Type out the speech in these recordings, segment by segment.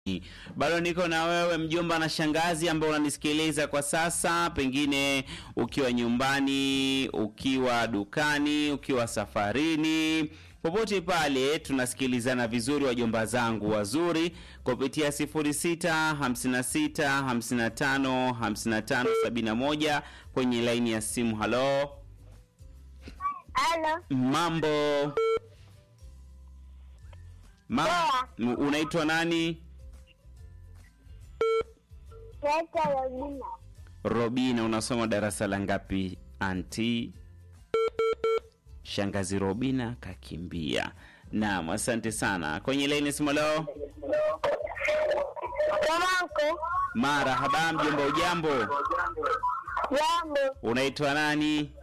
Bado niko na wewe mjomba na shangazi ambao unanisikiliza kwa sasa, pengine ukiwa nyumbani, ukiwa dukani, ukiwa safarini, popote pale tunasikilizana vizuri, wajomba zangu wazuri, kupitia 06 56 55 55 71 kwenye laini ya simu. Halo, Halo, mambo Ma Poa. M- unaitwa nani? naitwa Robina. Robina, unasoma darasa la ngapi anti? Shangazi Robina kakimbia. Naam, asante sana. Kwenye laini simu leo. Mamanko, Marahaba, mjomba, ujambo? jambo, Unaitwa nani?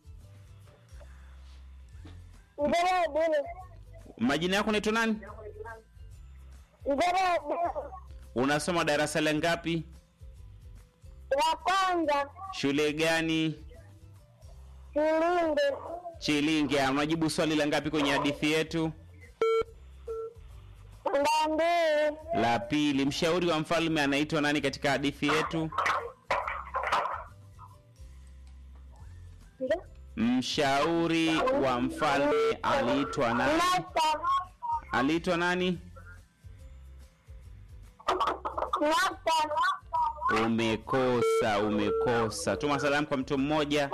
Ngere Bini, Majina yako unaitwa nani? Ngere Bini, Unasoma darasa la ngapi? la kwanza, Shule gani? Silinde, Chilinge. Unajibu swali la ngapi kwenye hadithi yetu? Ndambili, La pili. Mshauri wa mfalme anaitwa nani katika hadithi yetu? Mshauri wa mfalme aliitwa nani? Nata, Aliitwa nani? Nata, Umekosa, umekosa. Tuma salamu kwa mtu mmoja.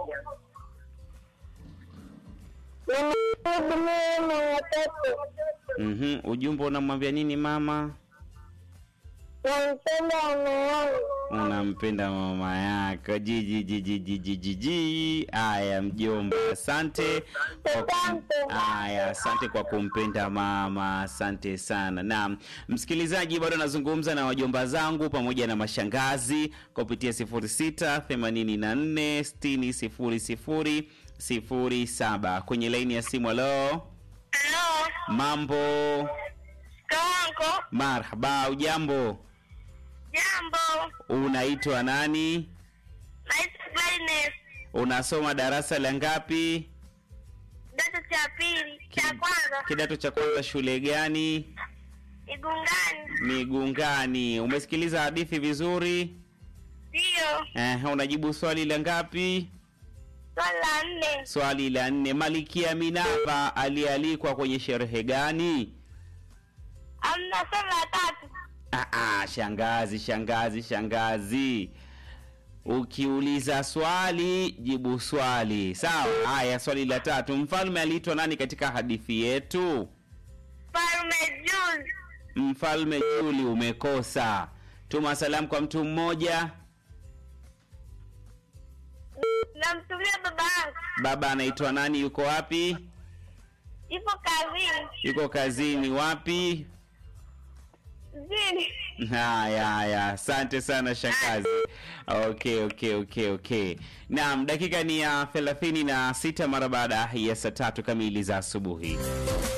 Nimerudi mimi na watoto, Mhm, ujumbe unamwambia nini mama? nampenda mama yangu, Unampenda mama yako. Jiji jiji jiji jiji. Aya mjomba, asante kwa kum... Asante. Aya, asante kwa kumpenda mama. Asante sana. Naam, msikilizaji, bado nazungumza na wajomba zangu pamoja na mashangazi kupitia 06 84 60 00 07 kwenye laini ya simu. Halo, Halo, mambo? kawanko, Marhaba, ujambo? jambo, Unaitwa nani? naitwa Gladness, Unasoma darasa la ngapi? kidato cha pili, cha kwanza, Kidato cha kwanza, shule gani? Igungani, Migungani. Umesikiliza hadithi vizuri? ndiyo, Eh, unajibu swali la ngapi? swali la nne, Swali la nne. Malikia Minava alialikwa kwenye sherehe gani? amna swali la tatu, Ah, ah, shangazi, shangazi, shangazi. Ukiuliza swali jibu swali, sawa? Haya, swali la tatu. Mfalme aliitwa nani katika hadithi yetu? Falme Jules, Mfalme Juli. Umekosa. Tuma salamu kwa mtu mmoja. namtumia baba yangu, Baba anaitwa nani? Yuko wapi? ipo kazini, Yuko kazini. Wapi? mjini. Haya, haya, asante sana shangazi. Okay, okay, okay, okay. Naam, dakika ni ya thelathini na sita mara baada ya saa tatu kamili za asubuhi.